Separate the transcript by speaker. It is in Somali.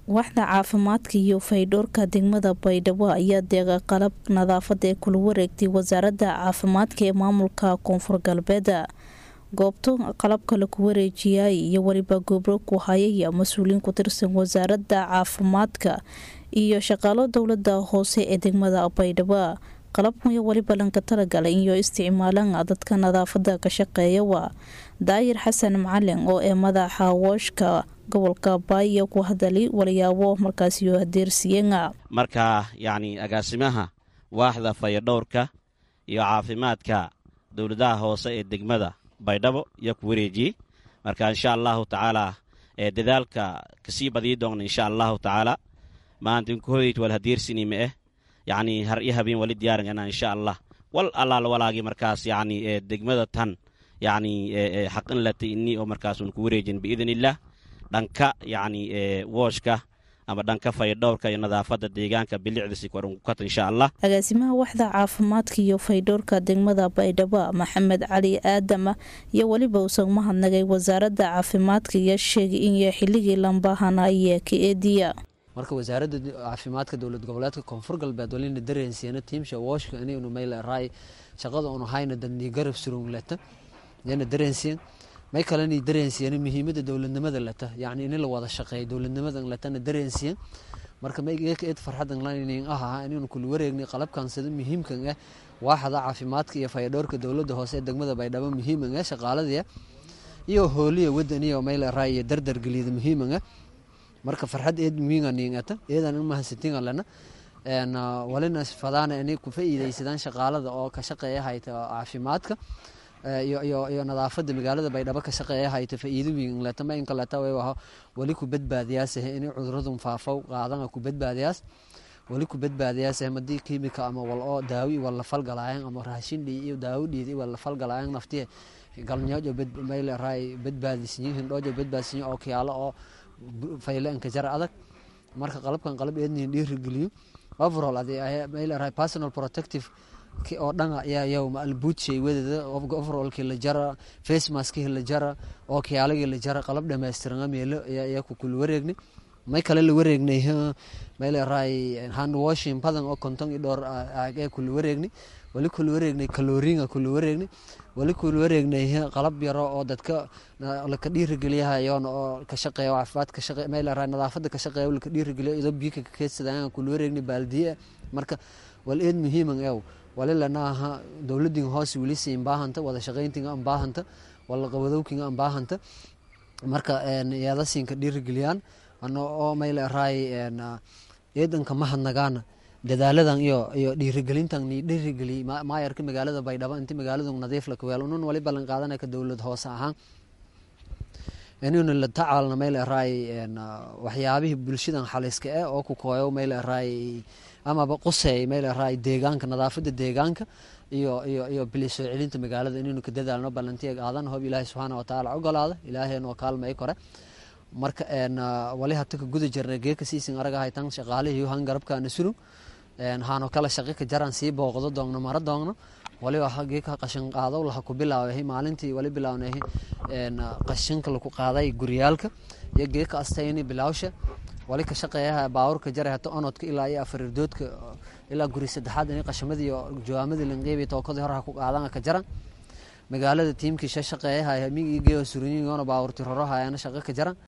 Speaker 1: waaxda caafimaadka iyo faydhoorka degmada baydhabo ayaa deeqa qalab nadaafada ee kula wareegtay wasaaradda caafimaadka ee maamulka koonfur galbeeda goobto qalabka laku wareejiyay iyo weliba gobro ku hayaya mas-uuliyiin ku tirsan wasaaradda caafimaadka iyo shaqaalo dowlada hoose ee degmada baydhabo qalabkan iyo weliba lanka talagalay iyo isticmaalan dadka nadaafada ka shaqeeya waa daayir xasan macalin oo ee madaxa wooshka gobolka baaya ku hadalay walayaabo markaasiyo adeersiyeena
Speaker 2: marka yacni agaasimaha waaxda fayadhowrka iyo caafimaadka dowladaha hoose ee degmada baydhabo iyo ku wareejiyey marka insha allahu tacaala ee dadaalka kasii badii doona insha allahu tacaala maanta inkuhoyt wal hadeersinima eh yacni har iyo habeen wali diyaaringana insha allah wal allaal walaagii markaas yacni ee degmada tan yacni xaqin latay ini oo markaasun ku wareejin biidn illah dhanka yacni wooshka ama dhanka faydhowrka iyo nadaafada deegaanka bilicdisi korunkukat insha allah
Speaker 1: agaasimaha waxda caafimaadka iyo faydhowrka degmada baydhabo maxamed cali aadama iyo weliba uusan mahadnagay wasaaradda caafimaadka iyo sheegay in xilligii lambahanaya ka eediya
Speaker 3: marka wasaaradda caafimaadka dowlad goboleedka koonfur galbeed walina dareensiina tiimsha wooshka inaynu mayla raay shaqada unu hayna dadni garab surungleta yana dareensiin may kalena dareensiyan muhiimada dowladnimada leta yani in la wada shaqeeyo dowladnimada letana dareensiyan marka maygeed farxadan lanin ah inaynu kula wareegnay qalabkan sida muhiimkan ah waaxda caafimaadka iyo fayadhowrka dowlada hoose ee degmada baydhabo muhiiman ah shaqaaladiya iyo hooliya wadaniya mayla raay iyo dardar geliyada muhiiman ah marka farxad eed muhiinganingata eedan mahadsantinga lena walina fadaana inay ku faa'iidaysadaan shaqaalada oo ka shaqeeya hayta caafimaadka iyo nadaafada magaalada baydhabo ka shaqeeya hayta faa'iido weyn leta ma inka leta way waha wali ku badbaadiyaas inay cuduradun faafow qaadana ku badbaadiyaas wali ku badbaadiyaas madii kiimika ama wal oo daawi wal la falgalaayan ama raashin dhii iyo daawo dhiidi wal la falgalaayan naftiye galnyoojo mayl raay badbaadisinyo hindhoojo badbaadisinyo oo kiyaalo oo fayle inka jar adag marka qalabkan qalab eednin dhiirigeliyo overall mayl raay personal protective oo dhanga yayow albuudshay wadada overallkii la jara face maskihii la jara oo kiyaalagii la jara qalab dhammaystiran meelo ayaa ku kula wareegnay may kale la wareegnay mayl raay hand washing badan oo konton iyo dhowr ee kula wareegnay wali kula wareegnay kaloriinga kula wareegnay wali kula wareegnay qalab yaro oo dadka laka dhiirigeliyahayoon oo ka shaqeeya caafimaad ka shaqeeya mayl raay nadaafada ka shaqeeya laka dhiirigeliyo idoo biyo ka keedsadaan kula wareegnay baaldiye marka wal eed muhiiman ew walilanaha dowladin hoose welisi imbaahanta wada shaqayntinga imbaahanta wala qabadowkinga imbaahanta marka yaadasinka dhiirigeliyaan ano oo mayl raay eedanka mahadnagaana dadaaladan iyo iyo dhiirigelintan ni dhiirigeliy maayarka magaalada baydhabo inti magaaladu nadiif la kaweel unun wali ballan qaadanaka dowlad hoose ahaan inaynu la tacaalna mayl raay waxyaabihii bulshadan xaliska eh oo ku kooyo mayl raay amaba quseey mayl raay deegaanka nadaafada deegaanka iyo iyo iyo bili soo celinta magaalada inaynu ka dadaalno ballantiya qaadan hob ilaahay subxaana watacaala ogolaada ilaahayna waa kaalmay kore marka wali hata ka guda jirnay geeka siisin araga haytan shaqaalihii han garabkaana surug haano kala shaqi ka jaran sii booqdo doogno mara doogno waliba geeka qashin qaado laha ku bilaaway maalintii wali bilawnay qashinka laku qaaday guryaalka iyo geeka astayni bilaawsha wali ka shaqeeyaha baawurka jara hata onodka ilaa iyo afarirdoodka ilaa guri saddexaad in qashamadii jawaamadii lanqeybi tookadii hore ha ku qaadan ka jaran magaalada tiimkii shaqeeyaha migii geeyo surinyigoona baawurti roro hayana shaqo ka jaran